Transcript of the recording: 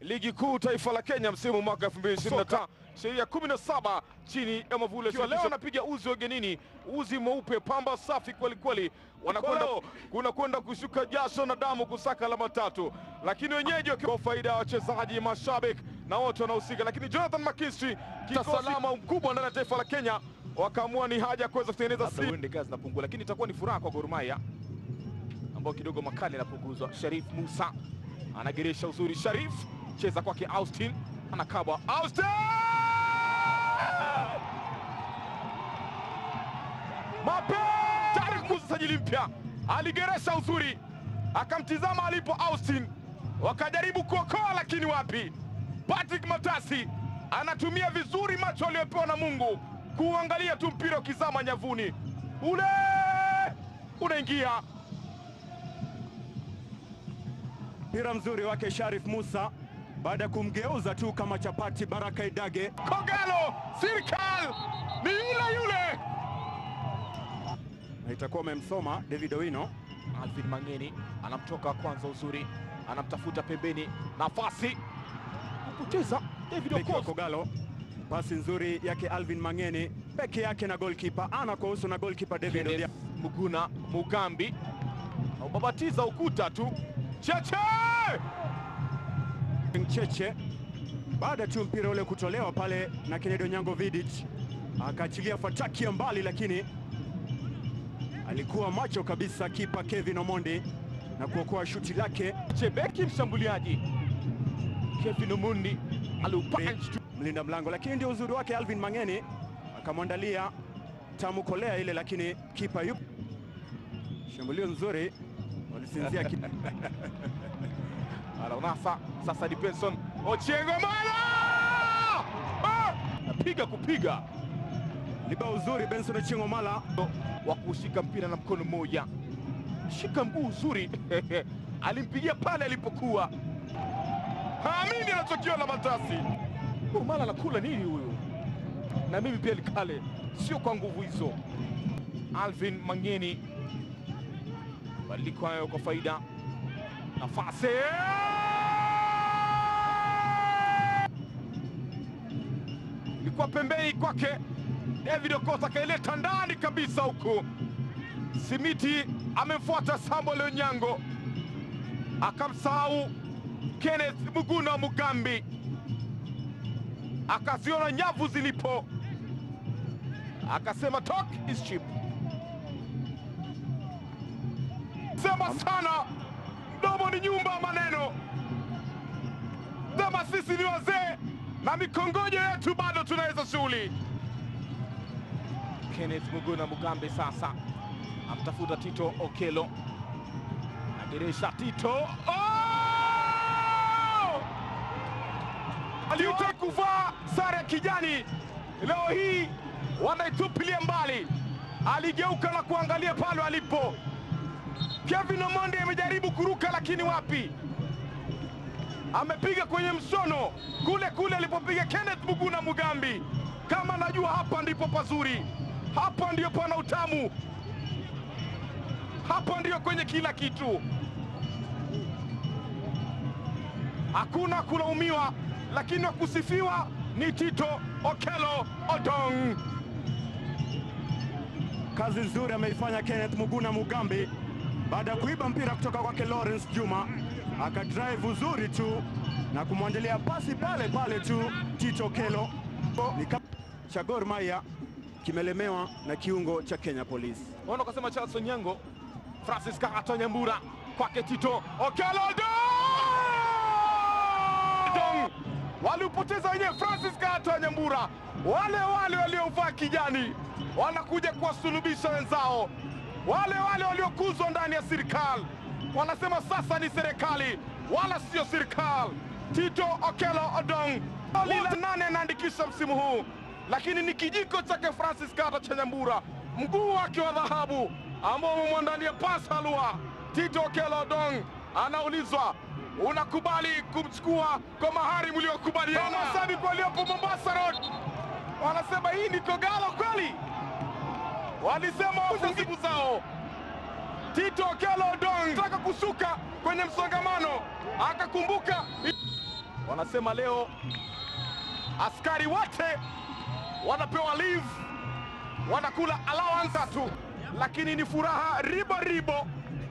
ligi kuu taifa la Kenya msimu mwaka 2025 sheria 17 chini ya mavule ya leo anapiga uzi wagenini, uzi mweupe, pamba safi kweli kweli, wanakwenda kuna kwenda kushuka jasho na damu kusaka alama tatu, lakini wenyeji kwa faida ya wachezaji, mashabiki na wote wanahusika, lakini Jonathan McKinstry salama mkubwa ndani ya taifa la Kenya wakaamua ni haja ya kuweza kutengeneza si wende gazi napungua, lakini itakuwa ni furaha kwa Gor Mahia ambao kidogo makali yanapunguzwa. Sharif Musa anageresha uzuri, Sharif cheza kwake Austin, anakabwa Austin mape tayari kukuza sajili mpya, aligeresha uzuri, akamtizama alipo Austin, wakajaribu kuokoa, lakini wapi. Patrick Matasi anatumia vizuri macho aliyopewa na Mungu kuangalia tu mpira ukizama nyavuni, ule unaingia. Mpira mzuri wake Sharif Musa baada ya kumgeuza tu kama chapati Baraka Idage. Kogalo Sirikal ni yule yule, na itakuwa amemsoma David Owino. Alvin Mangeni anamtoka kwanza, uzuri anamtafuta pembeni, nafasi kupoteza David Beki wa Okoth. Kogalo, pasi nzuri yake Alvin Mangeni peke yake na goalkeeper ana kwa uso na goalkeeper David Kenneth Odia. Muguna Mugambi aubabatiza ukuta tu cheche Cheche baada tu mpira ule kutolewa pale na Kennedy Onyango Vidic akaachilia fataki ya mbali, lakini alikuwa macho kabisa kipa Kevin Omondi na kuokoa shuti lake. Chebeki mshambuliaji Kevin Omondi aliupunch tu mlinda mlango, lakini ndio uzuri wake Alvin Mangeni akamwandalia tamu kolea ile, lakini kipa yupo. Shambulio nzuri walisinzia ki... anaunasa sasa. Ni Benson Ochieng Omala Ah! napiga kupiga liba uzuri Benson Ochieng Omala wa kushika mpira na mkono mmoja, shika mguu uzuri alimpigia pale alipokuwa, haamini anachokiona Matasi. Omala anakula nini huyu? Na mimi pia likale, sio kwa nguvu hizo. Alvin Mangeni, badiliko hayo kwa faida nafasi ilikuwa pembeni kwake David Okoth akaileta ndani kabisa huku. Simiti amemfuata Samuel Onyango, akamsahau Kenneth Muguna Mugambi, akaziona nyavu zilipo, akasema talk is cheap. Sema sana, mdomo ni nyumba ya maneno. Sema sisi ni wazee na mikongojo yetu bado tunaweza shughuli. Kenneth Muguna Mugambi sasa amtafuta Tito Okelo, ageresha Tito oh! aliutaka kuvaa sare ya kijani, leo hii wanaitupilia mbali. Aligeuka na kuangalia pale alipo. Kevin Omondi amejaribu kuruka, lakini wapi, amepiga kwenye msono kule kule alipopiga Kenneth Muguna Mugambi. Kama najua hapa ndipo pazuri, hapa ndio pana utamu, hapa ndio kwenye kila kitu. Hakuna kulaumiwa, lakini wa kusifiwa ni Tito Okelo Odong. Kazi nzuri ameifanya Kenneth Muguna Mugambi baada ya kuiba mpira kutoka kwake Lawrence Juma, akadrive uzuri tu na kumwandalia pasi pale pale tu Tito Kelo. Ni kama cha Gor Mahia kimelemewa na kiungo cha Kenya Police. Wana ukasema Charles Onyango, Francis Kagato Nyambura kwake Tito Okelo Odong. Waliupoteza wenyewe Francis Kagato Nyambura, wale wale waliovaa kijani wanakuja kuwasulubisha wenzao, wale wale waliokuzwa ndani ya serikali wanasema sasa ni serikali wala sio serikali. Tito Okelo Odong lila nane anaandikisha msimu huu, lakini ni kijiko chake Francis Kagato cha Nyambura, mguu wake wa dhahabu ambao umemwandalia pasi halua. Tito Okelo Odong anaulizwa unakubali kumchukua kwa mahari mliokubaliana? Mashabiki waliopo Mombasa Road wanasema hii ni Kogalo kweli, walisema wafungibu zao. Tito Okelo Odong taka kushuka kwenye msongamano, akakumbuka Wanasema leo askari wote wanapewa leave, wanakula allowance tu, lakini ni furaha ribo ribo